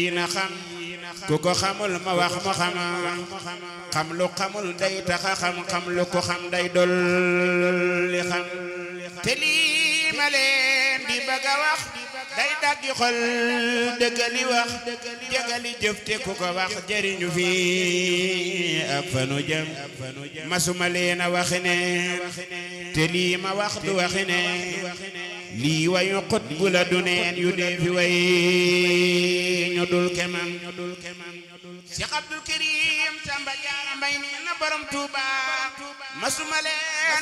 na xam ku ko xamul ma wax mu xam xam lu xamul day taxa xam xam lu ko xam day dolli xam te lii ma leen di bëgg a wax day daggi xol dëggali wax jëgali jëf te ku ko wax jëriñu fi ak fanu jëm masuma leen a waxi ne te lii ma wax du waxi ne lii wayu xut bu la du neen yu dee fi way ñu dul kemam Cheikh Abdul Karim Samba Jaara Mbay nee na borom Tuuba masuma leen